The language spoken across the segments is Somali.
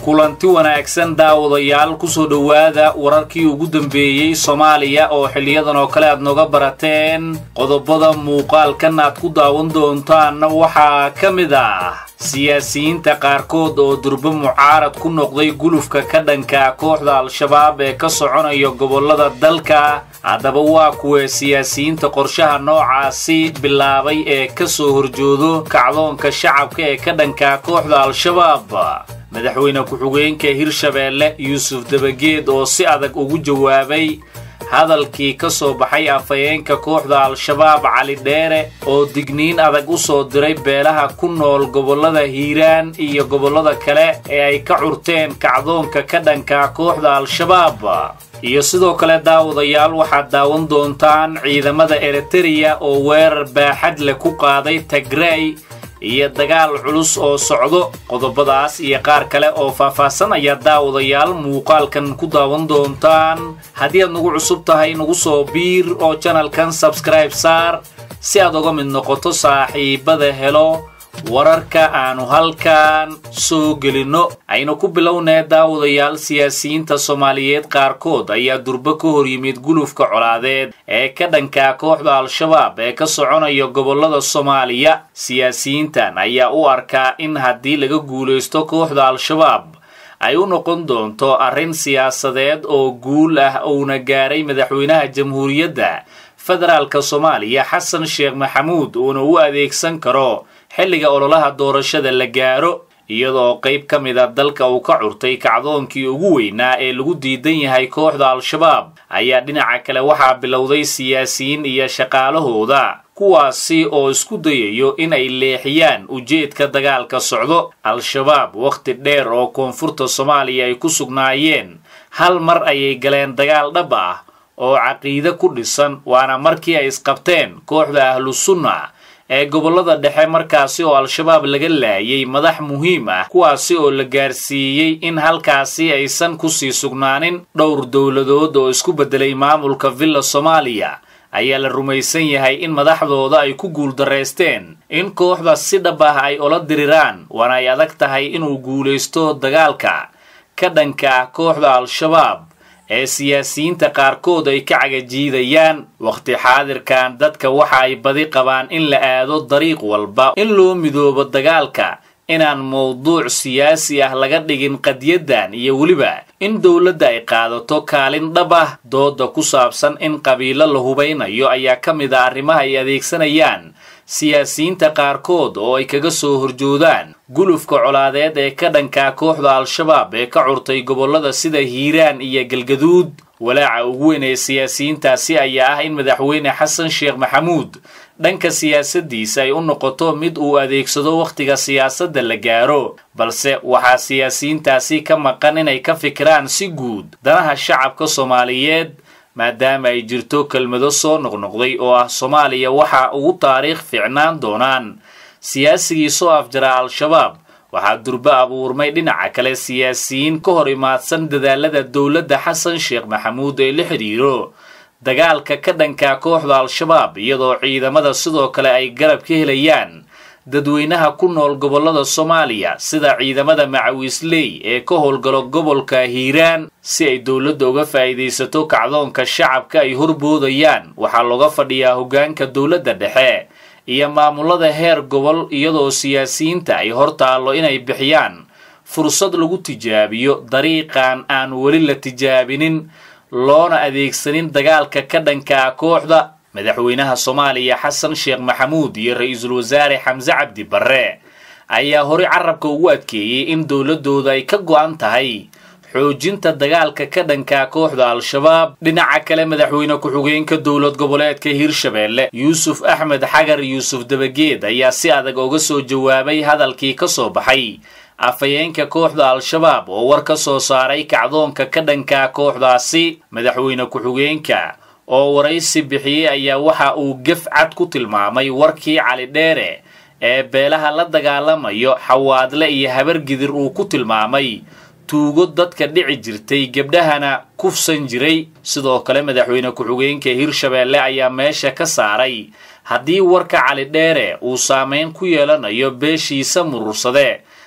kulanti wanaagsan daawadayaal kusoo dhowaada wararkii ugu dambeeyey soomaaliya oo xiliyadan oo kale aad nooga barateen qodobada muuqaalkan aad ku daawan doontaanna waxaa ka mid ah siyaasiyiinta qaarkood oo durbo mucaarad ku noqday gulufka ka dhanka kooxda al-shabaab ee ka soconaya gobollada dalka haddaba waa kuwee siyaasiyiinta qorshaha noocaasi bilaabay ee ka soo horjoodo kacdoonka shacabka ee ka dhanka kooxda al-shabaab madaxweyne ku-xigeenka hirshabeelle yuusuf dabageed oo si adag ugu jawaabay hadalkii ka soo baxay afhayeenka kooxda al-shabaab cali dheere oo digniin adag u soo diray beelaha ku nool gobollada hiiraan iyo gobollada kale ee ay ka curteen kacdoonka ka dhanka kooxda al-shabaab iyo sidoo kale daawadayaal waxaad daawan doontaan ciidamada eritereya oo weerar baaxad leh ku qaaday tagrey iyo dagaal culus oo socdo qodobadaas iyo qaar kale oo faahfaahsan ayaa daawadayaal muuqaalkan ku daawan doontaan haddii aad nagu cusub tahay nagu soo biir oo janalkan sabskribe saar si aad uga mid noqoto saaxiibada helo wararka aanu halkan soo gelinno aynu ku bilownee daawadayaal siyaasiyiinta soomaaliyeed qaarkood ayaa durbo ka hor yimid gulufka colaadeed ee ka dhanka kooxda al-shabaab ee ka soconaya gobollada soomaaliya siyaasiyiintan ayaa u arkaa in haddii laga guulaysto kooxda al-shabaab ay u noqon doonto arrin siyaasadeed oo guul ah uuna gaaray madaxweynaha jamhuuriyadda federaalka soomaaliya xasan sheekh maxamuud uuna u adeegsan karo xilliga ololaha doorashada la gaaro iyadoo qayb ka mid a dalka uu ka curtay kacdoonkii ugu weynaa ee lagu diidan yahay kooxda al-shabaab ayaa dhinaca kale waxaa bilowday siyaasiyiin iyo shaqaalahooda kuwaasi oo isku dayayo in ay leexiyaan ujeedka dagaalka socdo al-shabaab wakhti dheer oo koonfurta soomaaliya ay ku sugnaayeen hal mar ayay galeen dagaal dhab ah oo caqiide ku dhisan waana markii ay isqabteen kooxda ahlu sunna ee gobollada dhexe markaasi oo al-shabaab laga laayay madax muhiim ah kuwaasi oo la gaarsiiyey in halkaasi aysan kusii sugnaanin dhowr dowladood oo isku beddelay maamulka villa soomaaliya ayaa la rumaysan yahay in madaxdooda ay ku guuldarraysteen in kooxda si dhab ah ay ola diriraan waana ay adag tahay inuu guulaysto dagaalka ka dhanka kooxda al-shabaab ee siyaasiyiinta qaarkood ay ka cagajiidayaan wakhti xaadirkan dadka waxa ay badi qabaan in la aado dariiq walba in loo midoobo dagaalka inaan mowduuc siyaasi ah laga dhigin qadiyaddan iyo weliba in dowladda ay qaadato kaalin dhab ah dooda ku saabsan in qabiilo la hubaynayo ayaa ka mid a arrimaha ay adeegsanayaan siyaasiyiinta qaarkood oo ay kaga soo horjoodaan gulufka colaadeed ee ka dhanka kooxda al-shabaab ee ka curtay gobollada sida hiiraan iyo galgaduud walaaca ugu weyn ee siyaasiyiintaasi ayaa ah in madaxweyne xasan sheekh maxamuud dhanka siyaasaddiisa ay u noqoto mid uu adeegsado wakhtiga siyaasadda la gaaro balse waxaa siyaasiyiintaasi ka maqan inay ka fikiraan si guud danaha shacabka soomaaliyeed maadaama ay jirto kelmado soo noqnoqday oo ah soomaaliya waxa ugu taariikh fiicnaan doonaan siyaasigii soo afjara al-shabaab waxaa durbo abuurmay dhinaca kale siyaasiyiin ka hor imaadsan dadaalada dowladda xasan sheekh maxamuud ee la xidhiiro dagaalka ka dhanka kooxda al-shabaab iyadoo ciidamada sidoo kale ay garab ka helayaan dadweynaha ku nool gobollada soomaaliya sida ciidamada macawiisley ee ka howlgalo gobolka hiiraan si ay dowladda uga faa'iidaysato kacdoonka shacabka ay horboodayaan waxaa looga fadhiyaa hoggaanka dowladda dhexe iyo maamulada heer gobol iyadoo siyaasiyiinta ay hor taallo inay bixiyaan fursad lagu tijaabiyo dariiqan aan weli la tijaabinin loona adeegsanin dagaalka ka dhankaa kooxda madaxweynaha soomaaliya xasan sheekh maxamuud iyo ra-iisul wasaare xamse cabdi barre ayaa horey carabka ugu adkeeyey in dowladooda ay ka go'an tahay xoojinta dagaalka ka dhanka kooxda al-shabaab dhinaca kale madaxweyne ku-xigeenka dowlad goboleedka hirshabeelle yuusuf axmed xagar yuusuf dabageed ayaa si adag uga soo jawaabay hadalkii ka soo baxay afhayeenka kooxda al-shabaab oo war ka soo saaray kacdoonka ka dhanka kooxdaasi madaxweyne ku-xigeenka oo waraysi bixiyey ayaa waxa uu gef cad ku tilmaamay warkii cali dheere ee beelaha la dagaalamayo xawaadle iyo habargidir uu ku tilmaamay tuugo dadka dhici jirtay gebdhahana kufsan jiray sidoo kale madaxweyne ku-xigeenka hirshabeelle ayaa meesha ka saaray haddii warka cali dheere uu saameyn ku yeelanayo beeshiisa murursade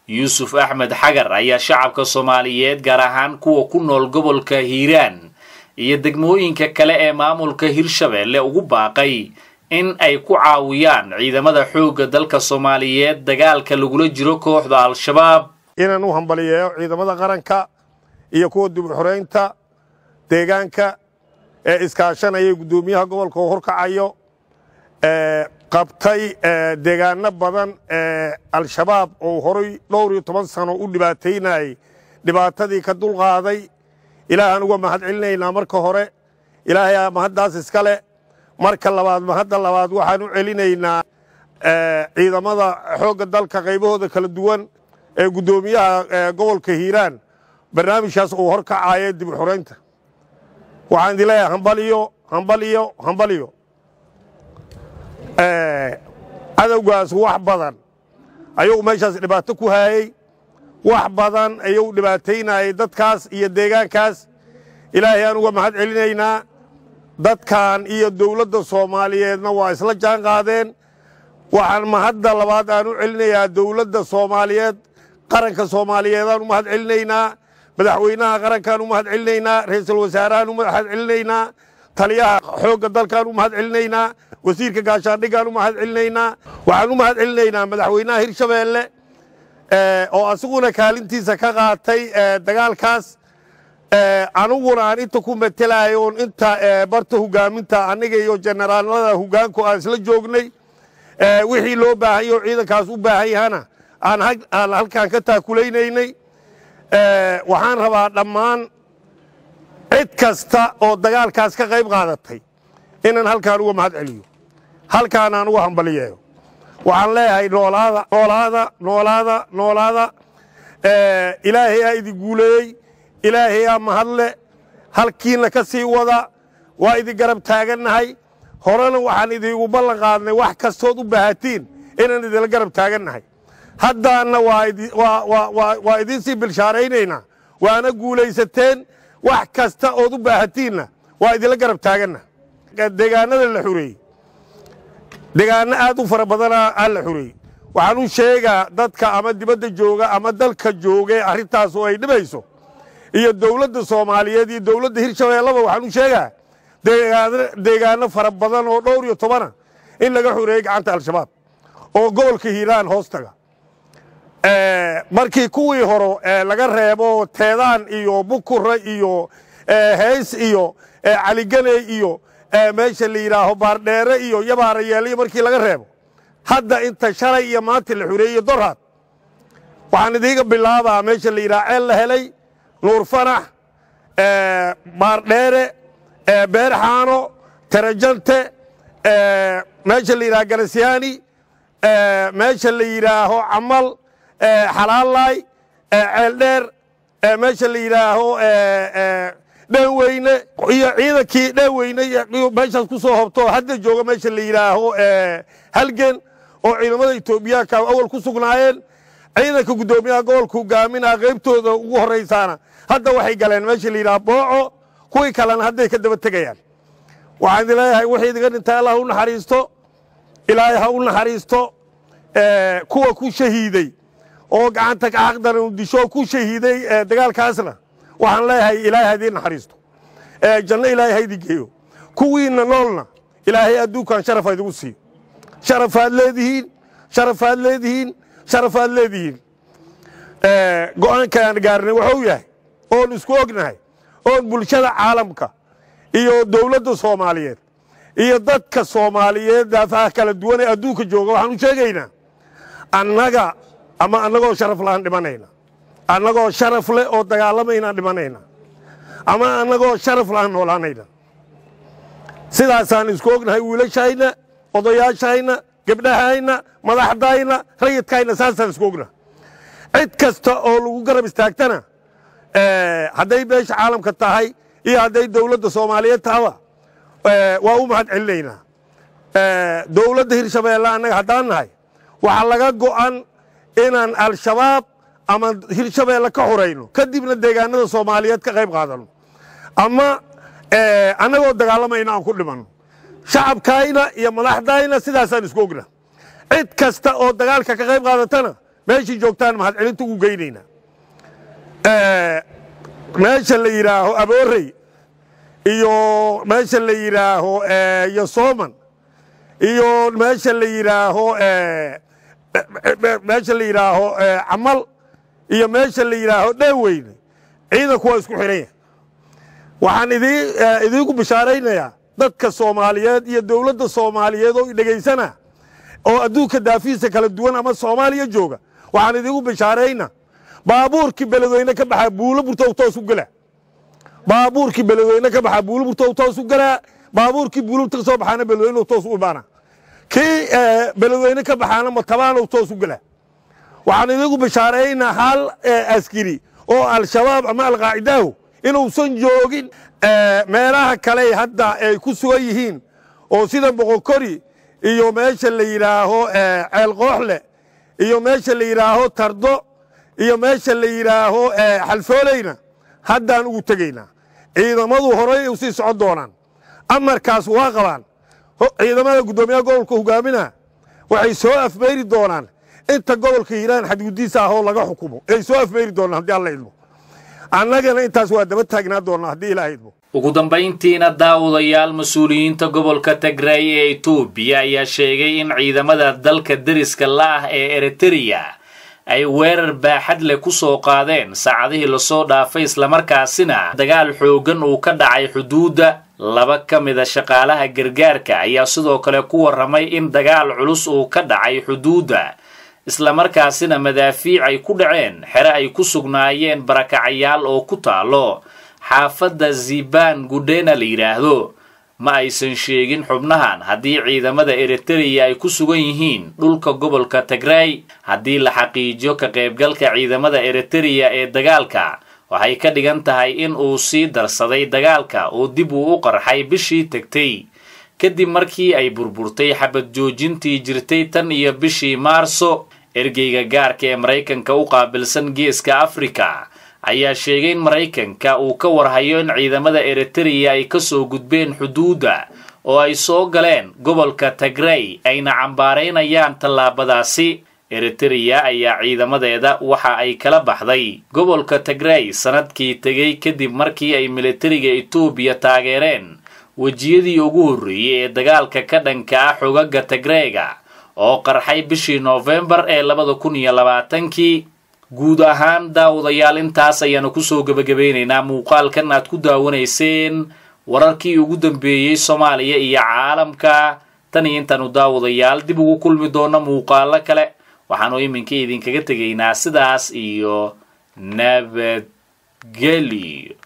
yuusuf axmed xagar ayaa shacabka soomaaliyeed gaar ahaan kuwa ku nool gobolka hiiraan iyo degmooyinka kale ee maamulka hirshabeelle ugu baaqay in ay ku caawiyaan ciidamada xoogga dalka soomaaliyeed dagaalka lagula jiro kooxda al-shabaab inaan u hambaliyeeyo ciidamada qaranka iyo kuwa dibxoreynta deegaanka ee iskaashanaya guddoomiyaha gobolka oo horkacayo qabtay deegaano badan ee al-shabaab oo horay dhowr iyo toban sano u dhibaataynayay dhibaatadii ka dulqaaday ilaahaan uga mahad celinaynaa marka hore ilaahay mahaddaas iska leh marka labaad mahadda labaad waxaan u celinaynaa ciidamada xoogga dalka qaybahooda kala duwan ee guddoomiyaha gobolka hiiraan barnaamijkaas uu horkacayo dib u xoraynta waxaan idin leeyahay hambaliyo hambaliyo hambaliyo cadowgaas wax badan ayuu meeshaas dhibaato ku haayey wax badan ayuu dhibaataynayay dadkaas iyo deegaankaas ilaahay aan uga mahad celinaynaa dadkan iyo dawladda soomaaliyeedna waa isla jaan qaadeen waxaan mahadda labaad aan u celinayaa dawladda soomaaliyeed qaranka soomaaliyeedaan u mahad celinaynaa madaxweynaha qarankaan u mahad celinaynaa ra'iisul wasaarahaan u mahad celinaynaa taliyaha xoogga dalkaan u mahad celinaynaa wasiirka gaashaandhigaan u mahad celinaynaa waxaan u mahad celinaynaa madaxweynaha hirshabeelle oo asiguna kaalintiisa ka qaatay dagaalkaas aniguna aan inta ku matelayo oon inta barta hogaaminta aniga iyo generaalada hogaanku aan isla joognay wixii loo baahan oo ciidankaas u baahan yahana aan halkaan ka taakulaynay waxaan rabaa dhammaan cid kasta oo dagaalkaas ka qayb qaadatay inaan halkaan uga mahad celiyo halkaan aan uga hambaliyeeyo waxaan leeyahay noolaada noolaada noolaada noolaada ilaahay aa idin guuleeyey ilaahay aa mahadle halkiina ka sii wada waa idin garab taagannahay horena waxaan idiigu ballan qaadnay wax kastood u baahatiin inaan idinla garab taagannahay haddaanna waa idiin sii bilshaaraynaynaa waana guulaysateen wax kasta ood u baahatiinna waa idinla garab taaganna deegaanada la xureeyey deegaano aad u fara badana aa la xureeyey waxaan u sheegaa dadka ama dibadda jooga ama dalka joogee arrintaas oo ay dhibayso iyo dawladda soomaaliyeed iyo dawladda hirshabeellaba waxaan u sheegaa deegaano fara badan oo dhowr iyo tobana in laga xureeyey gacanta al-shabaab oo gobolka hiiraan hoostaga markii kuwii hore laga reebo teedaan iyo bukure iyo heys iyo caliganey iyo meesha la yidhaaho baardheere iyo yabaarayeeliyo markii laga reebo hadda inta shalay iyo maanta la xureeyey dorhaad waxaan idiiga bilaabaa meesha la yidhaha ceel la helay nuur fanax baardheere beerxaano tarajante meesha la yidhaha garasyaani meesha la yidhaaho camal xalaalaay ceeldheer meesha la yidhaaho dheeweyne iyo ciidankii dheeweyne meeshaas ku soo hobto hadda jooga meesha la yidhaaho halgen oo ciidamada etoobiyaanka awal ku sugnaayeen ciidanka guddoomiyaha gobolka hogaaminaa qaybtooda ugu horraysaana hadda waxay galeen meesha la yidhaha booco kuwii kalena hadday ka daba tegayaan waxaan idin leeyahay wixii idinga dhintay allah u naxariisto ilaahay ha u naxariisto kuwa ku shahiiday oo gacanta xaqdaran u disho ku shahiiday dagaalkaasna waxaan leeyahay ilaahay ha idiin naxariisto janno ilaahay ha idin geeyo kuwiinna noolna ilaahay adduunkan sharaf ha idigu siiyo sharafaad leedihiin sharafaad leedihiin sharafaad leedihiin go'aankaan gaarnay wuxuu yahay oon isku ognahay oon bulshada caalamka iyo dawladda soomaaliyeed iyo dadka soomaaliyeed daafaha kala duwan ee adduunka jooga waxaan u sheegaynaa annaga ama annagoo sharaf laaan dhimanayna annagoo sharaf leh oo dagaalamaynaan dhimanayna ama annagoo sharaf laaan noolaanayna sidaasaan isku ognahay wiilashayna odayaashayna gebdhahayna madaxdayna rayidkayna saasaan isku ognahay cid kasta oo lagu garab istaagtana hadday beesha caalamka tahay iyo hadday dawladda soomaaliyeed tahaba waa u mahad celinaynaa dawladda hirshabeelle annaga haddaan nahay waxaa laga go'an inaan al-shabaab ama hirshabeelle ka xurayno kadibna deegaanada soomaaliyeed ka qayb qaadanno ama annagoo dagaalamayna aan ku dhimanno shacabkayna iyo madaxdayna sidaasaan isku ogna cid kasta oo dagaalka ka qayb qaadatana meeshii joogtaan mahadcelinta ugu geynaynaa meesha la yidhaaho aboorey iyo meesha la yidhaaho yosooman iyo meesha la yidhaaho meesha la yidhaaho camal iyo meesha la yidhaaho dheeweyne ciidanku waa isku xidhan yahay waxaan idiinku bishaaraynayaa dadka soomaaliyeed iyo dowladda soomaaliyeed oo dhegaysana oo adduunka daafihiisa kala duwan ama soomaaliya jooga waxaan idiinku bishaarayna baabuurkii beledweyne ka baxaa buulo burtow toos u gelaa baabuurkii beledweyne ka baxaa buulo burtow toos u gelaa baabuurkii buulubta ka soo baxaana beledweyne toos u imaana kii beledweyne ka baxaana matabaanow toos u gelaa waxaan idiinku bishaaraynaa hal askari oo al-shabaab ama alqaacidaahu inuusan joogin meelaha kale hadda ay ku sugan yihiin oo sida boqokori iyo meesha la yidhaaho ceelqooxle iyo meesha la yidhaaho tardo iyo meesha la yidhaaho xalfooleyna haddaan ugu tegaynaa ciidamadu horey u sii socon doonaan amarkaas waa qabaan ciidamada guddoomiyaha gobolka hogaaminaa waxay soo afmeyri doonaan inta gobolka hiiraan xadgudiisa ahoo laga xukumo ay soo afmeyri doonaan haddii alla idmo annagana intaas waa daba taagnaa doonnaa haddii ilaaha idmo ugu dambayntiina daawadayaal mas-uuliyiinta gobolka tigray ee etoobiya ayaa sheegay in ciidamada dalka deriska la-ah ee eritereya ay weerar baaxad leh ku soo qaadeen saacadihii lasoo dhaafay islamarkaasina dagaal xooggan uu ka dhacay xuduudda laba ka mida shaqaalaha gargaarka ayaa sidoo kale ku warramay in dagaal culus uu ka dhacay xuduudda islamarkaasina madaafiic ay ku dhaceen xere ay ku sugnaayeen barakacayaal oo ku taalo xaafadda ziban gudhena la yidhaahdo ma aysan sheegin xubnahan haddii ciidamada eritereya ay ku sugan yihiin dhulka gobolka tigray haddii la xaqiijiyo ka qaybgalka ciidamada eritereya ee dagaalka waxay ka dhigan tahay in uu sii darsaday dagaalka oo dib uu u qarxay bishii tegtay kadib markii ay burburtay xabad joojintii jirtay tan iyo bishii maarso ergeyga gaarka ee maraykanka u qaabilsan geeska afrika ayaa sheegay in maraykanka uu ka warhayo in ciidamada eritereya ay kasoo gudbeen xuduudda oo ay soo galeen gobolka tigray ayna cambaaraynayaan tallaabadaasi eritereya ayaa ciidamadeeda waxa ay kala baxday gobolka tigray sanadkii tegay kadib markii ay militariga etoobiya taageereen wejiyadii ugu horreeyey ee dagaalka ka dhanka ah xogaga tigrayga oo qarxay bishii noofembar ee labada kun iyo labaatankii guud ahaan daawadayaal intaas ayaanu kusoo gebagabeynaynaa muuqaalkan aad ku daawanayseen wararkii ugu dambeeyey soomaaliya iyo caalamka tan iyo intaanu daawadayaal dib ugu kulmi doono muuqaalo kale waxaanu iminka idinkaga tegaynaa sidaas iyo nabadgelyo